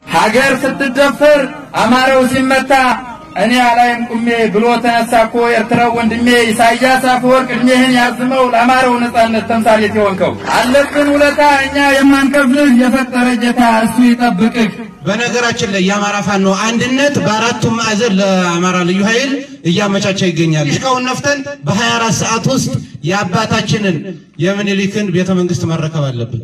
ሀገር ስትደፈር አማራው ሲመታ እኔ አላይም ቁሜ ብሎ ተነሳ እኮ ኤርትራው ወንድሜ ኢሳያስ አፈወርቅ እድሜህን ያዝመው ለአማራው ነጻነት ተምሳሌት የሆንከው አለብን ውለታ እኛ የማንከፍልህ የፈጠረ ጌታ እሱ ይጠብቅህ። በነገራችን ላይ የአማራ ፋኖ አንድነት በአራቱም ማዕዘን ለአማራ ልዩ ኃይል እያመቻቸ ይገኛል። ሽቃውን ነፍተን በ24 ሰዓት ውስጥ የአባታችንን የምኒልክን ቤተ መንግስት መረከብ አለብን።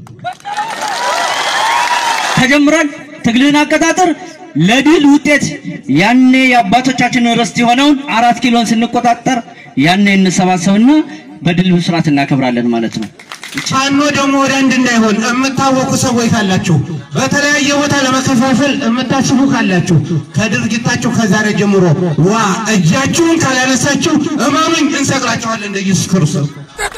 ተጀምሯል። ትግልን አቀጣጠር ለድል ውጤት ያኔ የአባቶቻችንን ርስት የሆነውን አራት ኪሎን ስንቆጣጠር ያኔ እንሰባሰብና በድል ብስራት እናከብራለን ማለት ነው። ፋኖ ደግሞ ወደ አንድ እንዳይሆን የምታወቁ ሰዎች ካላችሁ፣ በተለያየ ቦታ ለመከፋፈል የምታስቡ ካላችሁ ከድርጊታችሁ ከዛሬ ጀምሮ ዋ እጃችሁን ካላነሳችሁ እመኑኝ እንሰቅላችኋለን እንደ ኢየሱስ ክርስቶስ።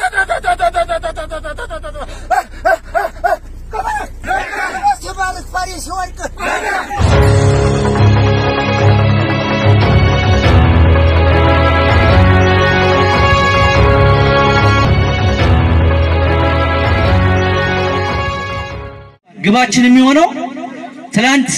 ግባችን የሚሆነው ትናንት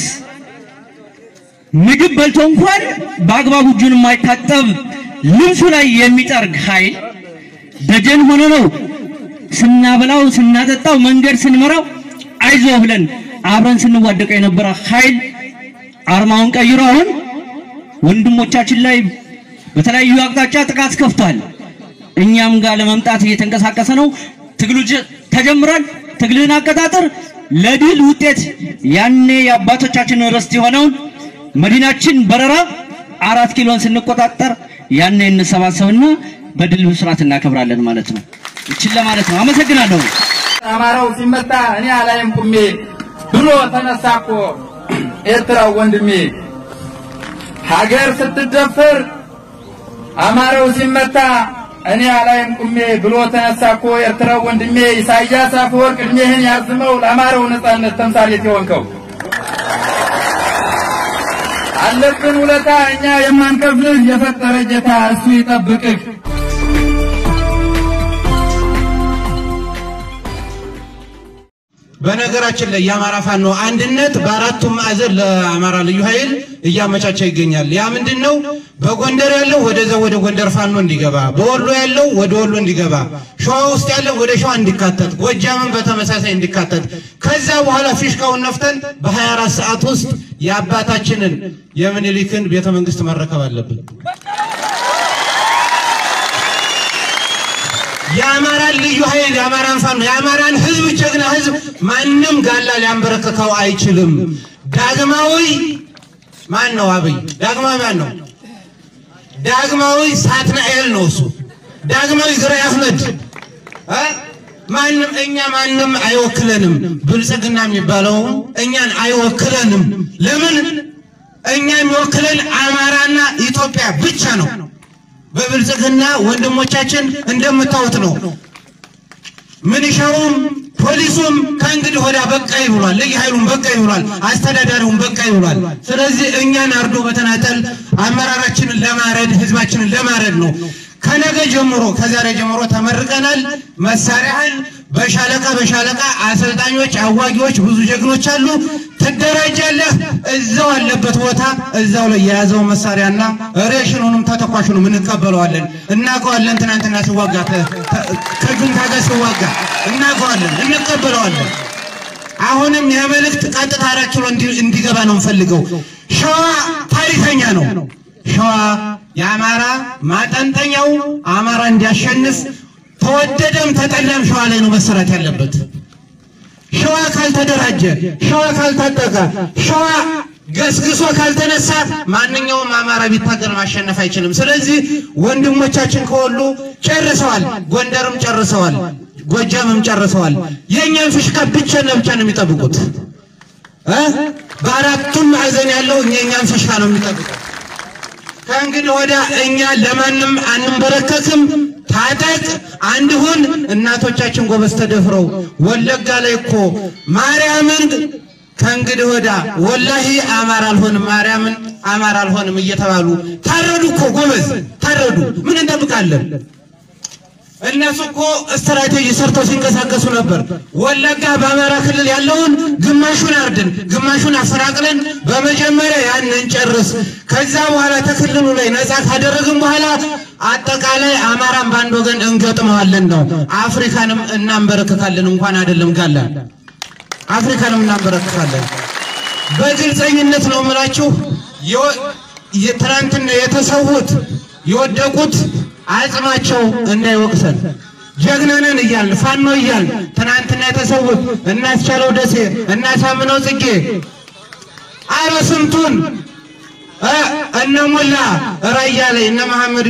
ምግብ በልቶ እንኳን በአግባቡ እጁን የማይታጠብ ልብሱ ላይ የሚጠርግ ኃይል ደጀን ሆኖ ነው ስናበላው ስናጠጣው መንገድ ስንመራው አይዞ ብለን አብረን ስንዋደቀው የነበረ ኃይል አርማውን ቀይሮ አሁን ወንድሞቻችን ላይ በተለያዩ አቅጣጫ ጥቃት ከፍቷል። እኛም ጋር ለመምጣት እየተንቀሳቀሰ ነው። ትግሉ ጀ- ተጀምሯል። ትግልን አቀጣጠር ለድል ውጤት ያኔ የአባቶቻችንን ርስት የሆነውን መዲናችን በረራ አራት ኪሎን ስንቆጣጠር ያኔ እንሰባሰብና በድል ብስራት እናከብራለን ማለት ነው። ይችን ለማለት ነው። አመሰግናለሁ። አማራው ሲመታ እኔ አላይም ቁሜ ብሎ ተነሳ እኮ ኤርትራው ወንድሜ ሀገር ስትደፈር አማራው ሲመታ እኔ አላይም ቁሜ ብሎ ተነሳ እኮ ኤርትራው ወንድሜ ኢሳያስ አፈወርቅ እድሜህን ያዝመው ለአማራው ነጻነት ተምሳሌት የሆንከው አለብን ውለታ እኛ የማንከፍልህ የፈጠረ ጌታ እሱ ይጠብቅህ። በነገራችን ላይ የአማራ ፋኖ አንድነት በአራቱም ማዕዘን ለአማራ ልዩ ኃይል እያመቻቸ ይገኛል። ያ ምንድን ነው? በጎንደር ያለው ወደዛ ወደ ጎንደር ፋኖ እንዲገባ፣ በወሎ ያለው ወደ ወሎ እንዲገባ፣ ሸዋ ውስጥ ያለው ወደ ሸዋ እንዲካተት፣ ጎጃምን በተመሳሳይ እንዲካተት፣ ከዛ በኋላ ፊሽካውን ነፍተን በ24 ሰዓት ውስጥ የአባታችንን የምኒልክን ቤተ መንግስት መረከብ አለብን። የአማራን ልዩ ኃይል የአማራን ፋኖ የአማራን ህዝብ ጀግና ህዝብ ማንም ጋላ ሊያንበረክከው አይችልም። ዳግማዊ ማን ነው? አብይ ዳግማዊ ማን ነው? ዳግማዊ ሳትናኤል ነው እሱ። ዳግማዊ ግራኝ አህመድ እ ማንም እኛ ማንም አይወክለንም። ብልጽግና የሚባለው እኛን አይወክለንም። ለምን? እኛ የሚወክለን አማራና ኢትዮጵያ ብቻ ነው። በብልጽግና ወንድሞቻችን እንደምታዩት ነው። ምንሻውም ፖሊሱም ከእንግዲህ ወዲያ በቃ ይብሏል። ልዩ ኃይሉም በቃ ይብሏል። አስተዳዳሪውም በቃ ይብሏል። ስለዚህ እኛን አርዶ በተናጠል አመራራችንን ለማረድ ህዝባችንን ለማረድ ነው። ከነገ ጀምሮ ከዛሬ ጀምሮ ተመርቀናል። መሳሪያህን በሻለቃ በሻለቃ አሰልጣኞች፣ አዋጊዎች ብዙ ጀግኖች አሉ። ትደራጃለህ። እዛው አለበት ቦታ እዛው ላይ የያዘው መሳሪያና ሬሽኑንም ተተኳሹንም እንቀበለዋለን። እናውቀዋለን። ትናንትና ሲዋጋ ተ- ተ- ከጁንታ ጋር ሲዋጋ እናውቀዋለን፣ እንቀበለዋለን። አሁንም የመልእክት ቀጥታ አራት ኪሎ እንዲ- እንዲገባ ነው የምፈልገው። ሸዋ ታሪከኛ ነው። ሸዋ የአማራ ማጠንጠኛው አማራ እንዲያሸንፍ ተወደደም ተጠላም ሸዋ ላይ ነው መሰራት ያለበት። ሸዋ ካልተደራጀ፣ ሸዋ ካልታጠቀ፣ ሸዋ ገስግሶ ካልተነሳ ማንኛውም አማራ ቢታገል ማሸነፍ አይችልም። ስለዚህ ወንድሞቻችን ከወሎ ጨርሰዋል፣ ጎንደርም ጨርሰዋል፣ ጎጃምም ጨርሰዋል። የእኛን ፍሽካ ብቻና ብቻ ነው የሚጠብቁት እ በአራቱም ማዕዘን ያለው የእኛን ፍሽካ ነው የሚጠብቁት። ከእንግዲህ ወዲያ እኛ ለማንም አንንበረከክም። ታጠቅ አንድ ሁን። እናቶቻችን ጎበዝ ተደፍረው ወለጋ ላይ እኮ ማርያምን ከእንግዲህ ወዲያ ወላሂ አማራ አልሆንም ማርያምን አማራ አልሆንም እየተባሉ ታረዱ እኮ ጎበዝ ታረዱ። ምን እንጠብቃለን? እነሱ እኮ ስትራቴጂ ሰርተው ሲንቀሳቀሱ ነበር። ወለጋ በአማራ ክልል ያለውን ግማሹን አርድን፣ ግማሹን አፈናቅለን በመጀመሪያ ያንን ጨርስ፣ ከዛ በኋላ ተክልሉ ላይ ነፃ ካደረግን በኋላ አጠቃላይ አማራን በአንድ ወገን እንገጥመዋለን ነው። አፍሪካንም እናንበረክካለን። እንኳን አይደለም ጋላን አፍሪካንም እናንበረክካለን። በግልጸኝነት ነው የምላችሁ። ትናንትና የተሰዉት የወደቁት አጽማቸው እንዳይወቅሰን ጀግናንን እያልን ፋኖ እያልን ትናንትና የተሰዉት እናስቻለው ደሴ እናሳምነው ጽጌ አረ ስንቱን እነ ሞላ ራያ ላይ እነ መሐመድ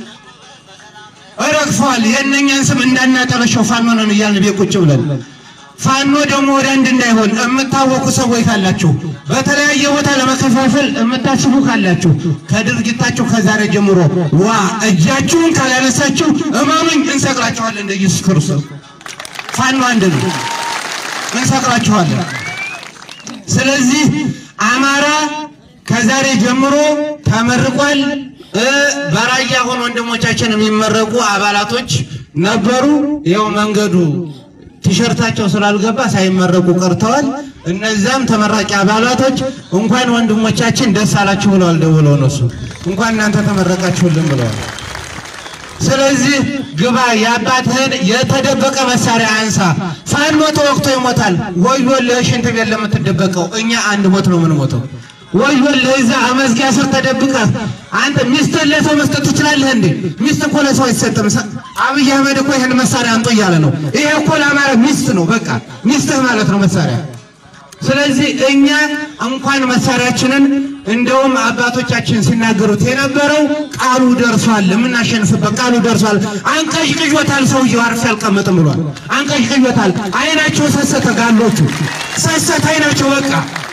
ረግፈዋል። የእነኛን ስም እንዳናጠለሸው ፋኖ ነን እያልን ቤት ቁጭ ብለን ፋኖ ደግሞ ወደ አንድ እንዳይሆን የምታወቁ ሰዎች ካላችሁ በተለያየ ቦታ ለመከፋፈል የምታስቡ ካላችሁ ከድርጊታችሁ ከዛሬ ጀምሮ ዋ እጃችሁን ካላነሳችሁ እመኑኝ እንሰቅላችኋለን። እንደ ኢየሱስ ክርስቶስ ፋኖ አንድ ነው፣ እንሰቅላችኋለን። ስለዚህ አማራ ከዛሬ ጀምሮ ተመርቋል። በራያ ሆኖ ወንድሞቻችን የሚመረቁ አባላቶች ነበሩ። ይኸው መንገዱ ቲሸርታቸው ስላልገባ ሳይመረቁ ቀርተዋል። እነዛም ተመራቂ አባላቶች እንኳን ወንድሞቻችን ደስ አላችሁ ብለዋል። ደውለው እነሱ እንኳን እናንተ ተመረቃችሁልን ብለዋል። ስለዚህ ግባ፣ የአባትህን የተደበቀ መሳሪያ አንሳ። ፋኖ ተወቅቶ ይሞታል። ወዮልህ ሽንት ቤት ለምትደበቀው፣ እኛ አንድ ሞት ነው የምንሞተው። ወዮልህ እዛ አመዝጊያ ስር ተደብቀህ አንተ ሚስትህን ለሰው መስጠት ትችላለህ እንዴ? ሚስት እኮ ለሰው አይሰጥም። አብይ አህመድ እኮ ይህን መሳሪያ አንጦ እያለ ነው። ይሄ እኮ ለአማራ ሚስት ነው። በቃ ሚስትህ ማለት ነው መሳሪያ። ስለዚህ እኛ እንኳን መሳሪያችንን እንደውም አባቶቻችን ሲናገሩት የነበረው ቃሉ ደርሷል፣ የምናሸንፍበት ቃሉ ደርሷል። አንቀዥቅዦታል፣ ሰውየው አርፌ አልቀመጥም ብሏል። አንቀዥቅዦታል። አይናቸው ሰሰተ፣ ጋሎቹ ሰሰተ አይናቸው በቃ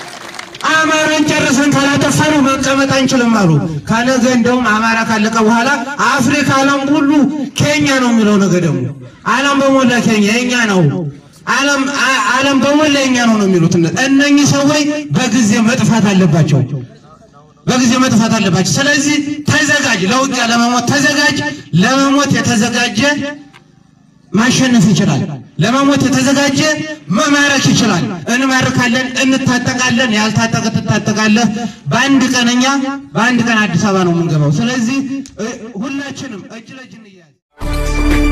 አማራን ጨርሰን ካላጠፋነው መቀመጥ አንችልም አሉ። ከነገ እንደውም አማራ ካለቀ በኋላ አፍሪካ ዓለም ሁሉ ኬኛ ነው የሚለው ነገ ደግሞ ዓለም በሞላ ኬኛ የኛ ነው ዓለም ዓለም በሞላ የኛ ነው ነው የሚሉት እነኚህ ሰዎች በጊዜ መጥፋት አለባቸው። በጊዜ መጥፋት አለባቸው። ስለዚህ ተዘጋጅ፣ ለውጊያ ለመሞት ተዘጋጅ። ለመሞት የተዘጋጀ ማሸነፍ ይችላል። ለመሞት የተዘጋጀ መማረክ ይችላል። እንማርካለን፣ እንታጠቃለን። ያልታጠቀ ትታጠቃለህ። በአንድ ቀን እኛ በአንድ ቀን አዲስ አበባ ነው የምንገባው። ስለዚህ ሁላችንም እጅ ለእጅ እንያዝ።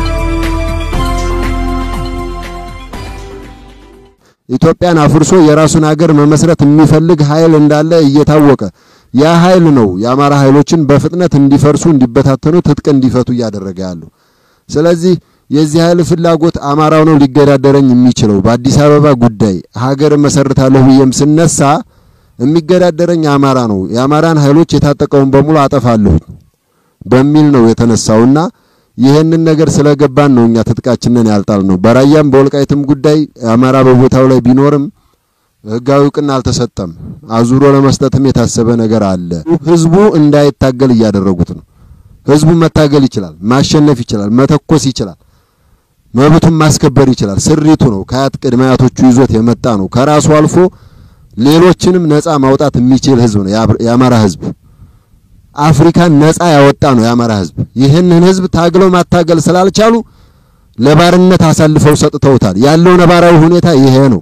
ኢትዮጵያን አፍርሶ የራሱን ሀገር መመስረት የሚፈልግ ኃይል እንዳለ እየታወቀ ያ ኃይል ነው የአማራ ኃይሎችን በፍጥነት እንዲፈርሱ፣ እንዲበታተኑ፣ ትጥቅ እንዲፈቱ እያደረገ ያለው። ስለዚህ የዚህ ኃይል ፍላጎት አማራው ነው ሊገዳደረኝ የሚችለው። በአዲስ አበባ ጉዳይ ሀገር መሰርታለሁ ብዬም ስነሳ የሚገዳደረኝ አማራ ነው፣ የአማራን ኃይሎች የታጠቀውን በሙሉ አጠፋለሁ በሚል ነው የተነሳውና ይህንን ነገር ስለገባን ነው እኛ ትጥቃችንን ያልጣል ነው። በራያም በወልቃይትም ጉዳይ አማራ በቦታው ላይ ቢኖርም ህጋዊ እውቅና አልተሰጠም። አዙሮ ለመስጠትም የታሰበ ነገር አለ። ህዝቡ እንዳይታገል እያደረጉት ነው። ህዝቡ መታገል ይችላል፣ ማሸነፍ ይችላል፣ መተኮስ ይችላል፣ መብቱን ማስከበር ይችላል። ስሪቱ ነው። ከአያት ቅድመ አያቶቹ ይዞት የመጣ ነው። ከራሱ አልፎ ሌሎችንም ነፃ ማውጣት የሚችል ህዝብ ነው የአማራ ህዝብ። አፍሪካን ነፃ ያወጣ ነው የአማራ ህዝብ። ይህንን ህዝብ ታግለው ማታገል ስላልቻሉ ለባርነት አሳልፈው ሰጥተውታል። ያለው ነባራዊ ሁኔታ ይሄ ነው።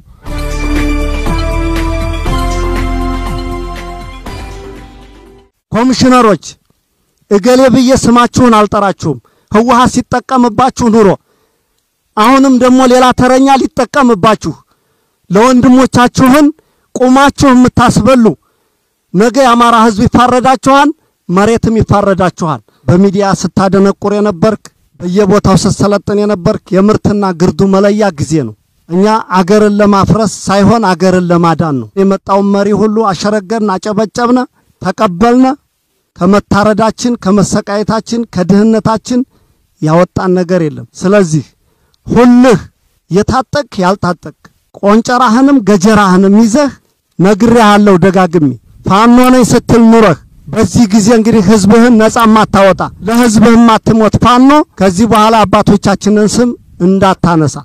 ኮሚሽነሮች እገሌ ብዬ ስማችሁን አልጠራችሁም። ህወሓት ሲጠቀምባችሁ ኑሮ አሁንም ደግሞ ሌላ ተረኛ ሊጠቀምባችሁ ለወንድሞቻችሁን ቁማችሁ የምታስበሉ ነገ የአማራ ህዝብ ይፋረዳችኋል፣ መሬትም ይፋረዳችኋል። በሚዲያ ስታደነቁር የነበርክ በየቦታው ስትሰለጥን የነበርክ የምርትና ግርዱ መለያ ጊዜ ነው። እኛ አገርን ለማፍረስ ሳይሆን አገርን ለማዳን ነው። የመጣውን መሪ ሁሉ አሸረገርን፣ አጨበጨብነ፣ ተቀበልነ። ከመታረዳችን፣ ከመሰቃየታችን፣ ከድህነታችን ያወጣን ነገር የለም። ስለዚህ ሁልህ የታጠቅ ያልታጠቅ ቆንጨራህንም ገጀራህንም ይዘህ ነግሬሃለሁ ደጋግሜ ፋኖ ነኝ ስትል ኑረህ በዚህ ጊዜ እንግዲህ ህዝብህን ነጻ ማታወጣ ለህዝብህ ማትሞት ፋኖ ከዚህ በኋላ አባቶቻችንን ስም እንዳታነሳ።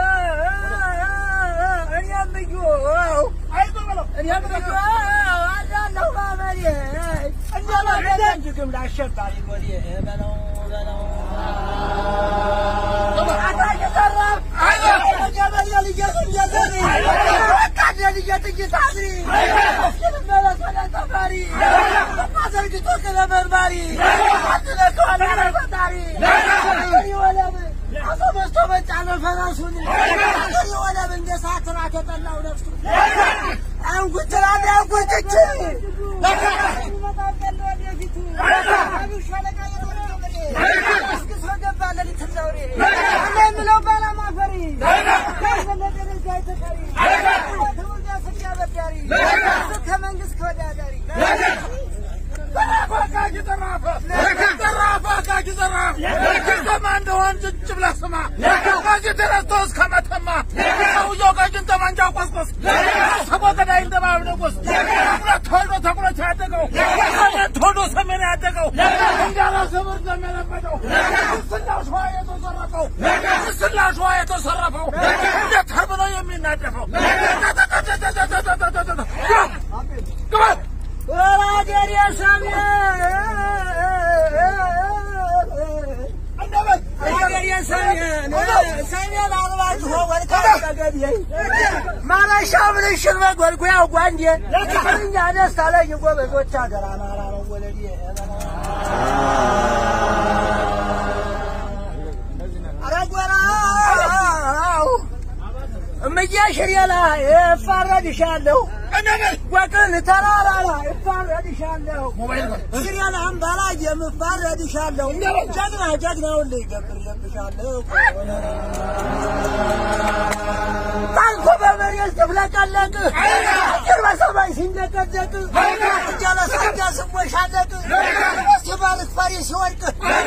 እኔም ብዩ እኔም ብዩ አሸባሪ ጎዴ በለው በለው አታች ዘራፍ ገበሬ ልየት እንደዘሪ ወታደ ልየት እየታዝሪ እስክንመለስ ወደ ሰፈሪ አዘርግቶ ከለመርማሪ አትነከዋል ፈጣሪ አገሪ ወለም አቶ በስቶ መጫነ ፈረሱን አገሪ ወለም እንደ ሳትራ ተጠላው ነፍሱ አንጉትራን አንጉትች ከመንግስት ከወዳዳሪ ወራገር የሰሜን ወራገር የሰሜን ሰሜን አልባችሁ ወልካ ተገዴ ማረሻ ብልሽን መጎልጎያው ጓንዴ እኛ ደስታ ላይ የጎበዞች ሀገር አማራ ነው ወለዴ ኧረ ጎራው እምዬ ሽሬ ላይ እፋረድሻለሁ ወቅን ተራራ ላይ እፋረድሻለሁ ሽሬን አምባ ላይ የምፋረድሻለሁ ጀግና ጀግናውን ልጅ ገብሬብሻለሁ ታንኮ በመሬት ስትፍለቀለቅ አየር በሰማይ ሲንደቀደቅ እጃለ ሳንጃ ስሞሻለቅ ሲባልት ፈሪ ሲወድቅ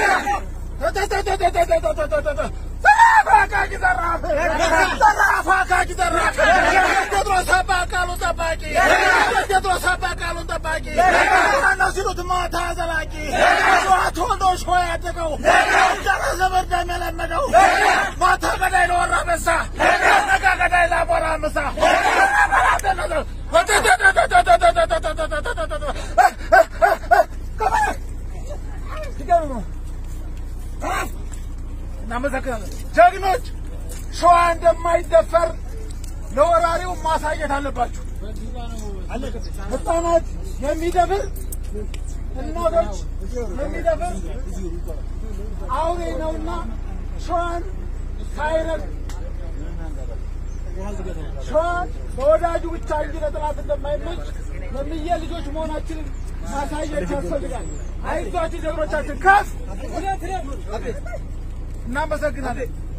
እናመሰግናለን። ጀግኖች ሸዋ እንደማይደፈር ለወራሪው ማሳየት አለባችሁ። ህፃናት የሚደፍር እናቶች የሚደፍር አውሬ ነውና ሸዋን ሳይረግ ሸዋ በወዳጁ ብቻ እንጂ ለጠላት እንደማይመች ለምየ ልጆች መሆናችንን ማሳየት ያስፈልጋል። አይዟችሁ ጀግኖቻችን ከፍ እናመሰግናለን።